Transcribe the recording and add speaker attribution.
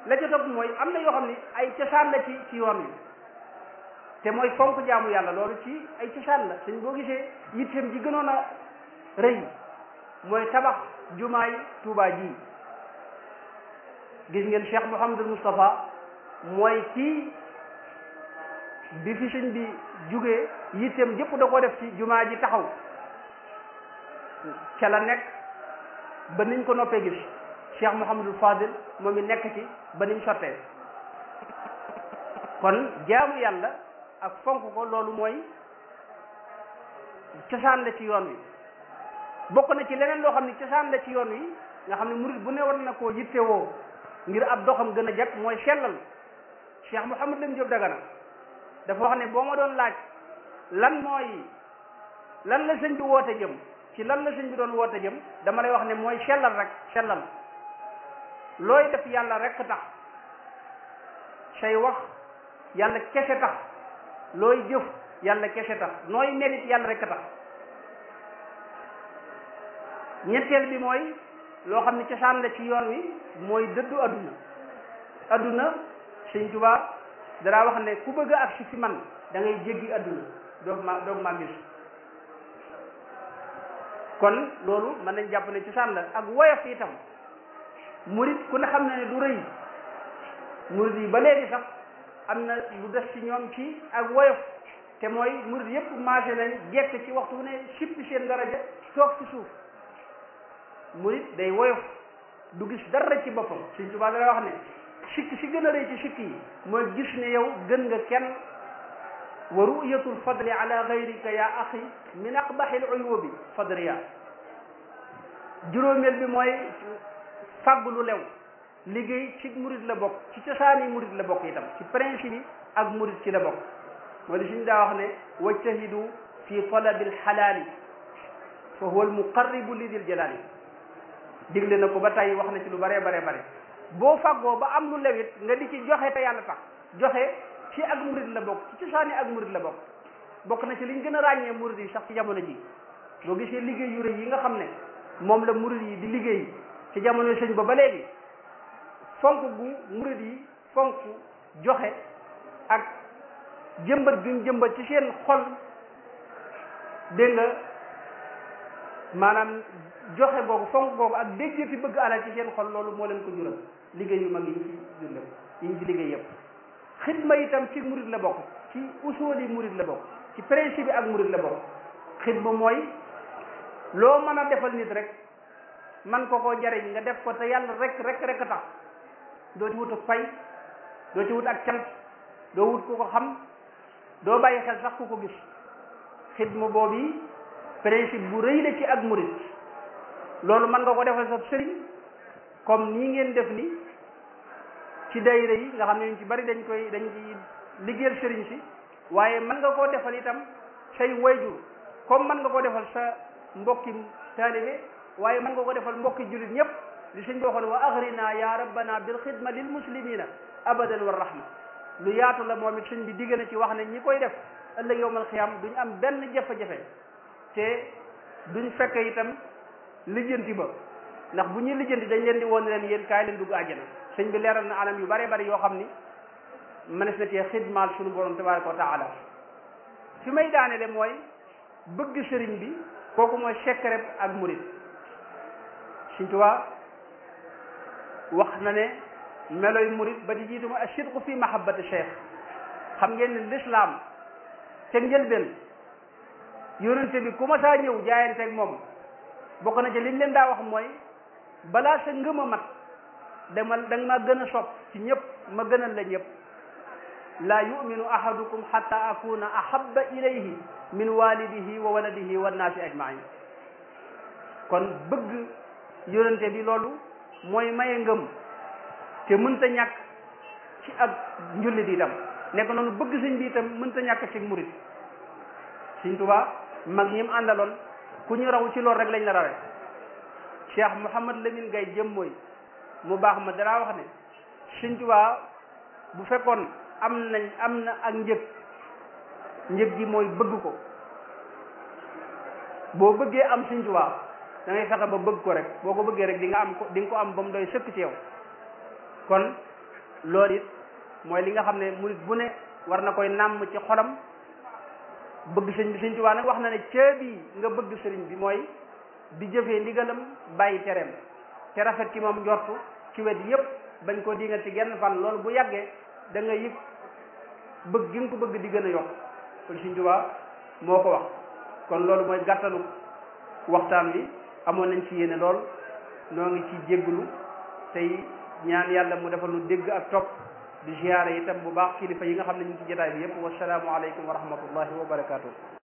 Speaker 1: la ca topp mooy am na yoo xam ni ay cosaan la ci ci yoon wi te mooy fonk jaamu yàlla loolu ci ay cosaan la suñ boo gisee yitteem ji gënoon a rëy mooy tabax jumaay Tuubaa ji gis ngeen Cheikh Mouhamadul Moustapha mooy kii bi fi sëñ bi jugee yitteem jëpp da ko def ci jumaa ji taxaw ca la nekk ba niñ ko noppee gis Cheikh Mouhamadul Fadil moom i nekk ci ba niñ sottee kon jaamu yàlla ak fonk ko loolu mooy cosaan la ci yoon wi bokk na ci leneen loo xam ne cosaan la ci yoon wi nga xam ne murid bu ne war na koo yittewoo ngir ab doxam gën a jag mooy sellal Cheikh Mouhamad Lam Diop Dagana dafa wax ne boo ma doon laaj lan mooy lan la sëñ bi woote jëm ci lan la sëñ bi doon woote jëm dama lay wax ne mooy sellal rek sellal looy def yàlla rek tax say wax yàlla kese tax looy jëf yàlla kese tax nooy melit yàlla rek tax ñetteel bi mooy loo xam ne cosaan la ci yoon wi mooy dëddu adduna adduna sëñ Tuubaa danaa wax ne ku bëgg a agsi fi man da ngay jéggi adduna doog ma doog maa gis kon loolu mën nañ jàpp ne cosaan la ak woyof itam murit ku ne xam na ne du rëy murit yi ba léegi sax am na lu des ci ñoom ci ak woyof te mooy murit yëpp marché nañ jekk ci waxtu ne sippi seen daraja toog ci suuf murit day woyof du gis dara ci boppam Sëñ Tuubaa dana wax ne sikk si gën a rëy ci sikk yi mooy gis ne yow gën nga kenn wa ru'yatul fadli ala gayrika ya axi min aqbahil uyubi fadriya juróomeel bi mooy fàgg lu lew liggéey ci murit la bokk ci cosaani murit la bokk itam ci principe yi ak murit ci la bokk moo di suñ daa wax ne wajtahidu fi talabi alxalaali fa huwa almuqarribu li dil jalaali digle na ko ba tey wax na ci lu bare bare bare boo fàggoo ba am lu lewit nga di ci joxe te yàlla tax joxe ci ak murit la bokk ci cosaani ak murit la bokk bokk na ci liñ gën a ràññee murit yi sax ci jamono ji boo gisee liggéey yu rëy yi nga xam ne moom la murit yi di liggéey ci jamono sëñ ba ba léegi fonk gu murit yi fonk joxe ak jëmbat guñ jëmbat ci seen xol dégg nga maanaam joxe boobu fonk boobu ak déggati bëgg alal ci seen xol loolu moo leen ko jural liggéey yu mag yi ñu ci dundam yi ñu ci liggéey yëpp xidma itam ci murit la bokk ci usuli murit la bokk ci principe bi ak murit la bokk xidma mooy loo mën a defal nit rek man ko koo jariñ nga def ko te yàlla rek rek rek tax doo ci wut ak fay doo ci wut ak cant doo wut ku ko xam doo bàyyi xel sax ku ko gis xidma boobu principe bu rëy la ci ak murit loolu mën nga ko defal sa sëriñ comme nii ngeen def ni ci dayra yi nga xam ne ñu ci bari dañ koy dañ ci liggéeyal sëriñ si waaye mën nga koo defal itam say wayjur comme mën nga koo defal sa mbokki taalibe waaye mën nga ko defal mbokki jullit ñëpp li sëñ bi waxoon wa agrina ya rabbana bil xidma lil muslimina abadan wa rahma lu yaatu la moom it sëñ bi digg na ci wax ne ñi koy def ëllëg yowmal xiyam duñ am benn jafe-jafe te duñ fekk itam lijjanti ba ndax bu ñuy lijjanti dañ leen di woon leen yéen kaay leen dugg àjjana sëñ bi leeral na anam yu bare bari yoo xam ni mënees na cee xidmaal suñu borom tabaraka wa taala fi may daanele mooy bëgg sëriñ bi kooku mooy secret ak murit Sëñ Tuubaa wax na ne meloy murit ba di jiitu mooy asidqu fi mahabbati cheikh xam ngeen ne l'islam ca njëlbeen yonente bi ku ma saa ñëw jaayanteeg moom bokk na ci liñ leen daa wax mooy balaa sa ngëm a mat dama da nga ma gën a sopp ci ñëpp ma gënal la ñëpp laa yuminu ahadukum xatta akuna ahabba ilayhi min walidihi wa waladihi wa naasi ajmain kon bëgg yonente bi loolu mooy maye ngëm te mënta ñàkk ci ak njullit itam nekk noonu bëgg sëñ bi itam mënta ñàkk ci murit sëñ Tuubaa mag ñi mu àndaloon ku ñu raw ci loolu rek lañ la rawe Cheikh Mouhamad Lamine Gaye jëm mooy mu baax ma dara wax ne sëñ Tuubaa bu fekkoon am nañ am na ak njëg njëg gi mooy bëgg ko boo bëggee am sëñ Tuubaa da ngay fexe ba bëgg ko rek boo ko bëggee rek di nga am ko di nga ko am ba mu doy sëkk ci yow kon loolu it mooy li nga xam ne murit bu ne war na koy nàmm ci xolam bëgg sëñ bi sëñ Tuubaa nag wax na ne caabi nga bëgg sëriñ bi mooy di jëfee ndigalam bàyyi tereem te rafet ci moom njortu ci wet yépp bañ ko dingal ci genn fan loolu bu yàggee da nga yëg bëgg gi nga ko bëgg di gën a yokk kon sëñ Tuubaa moo ko wax kon loolu mooy gàttalu waxtaan bi amoon nañ ci yéene lool noo ngi ci jégglu tey ñaan yàlla mu defal nu dégg ak topp di ziyaare itam bu baax kilifa yi nga xam ne ñu ngi ci jotaay bi yépp wasalaamu aleykum wa rahmatullahi wa barakaatu.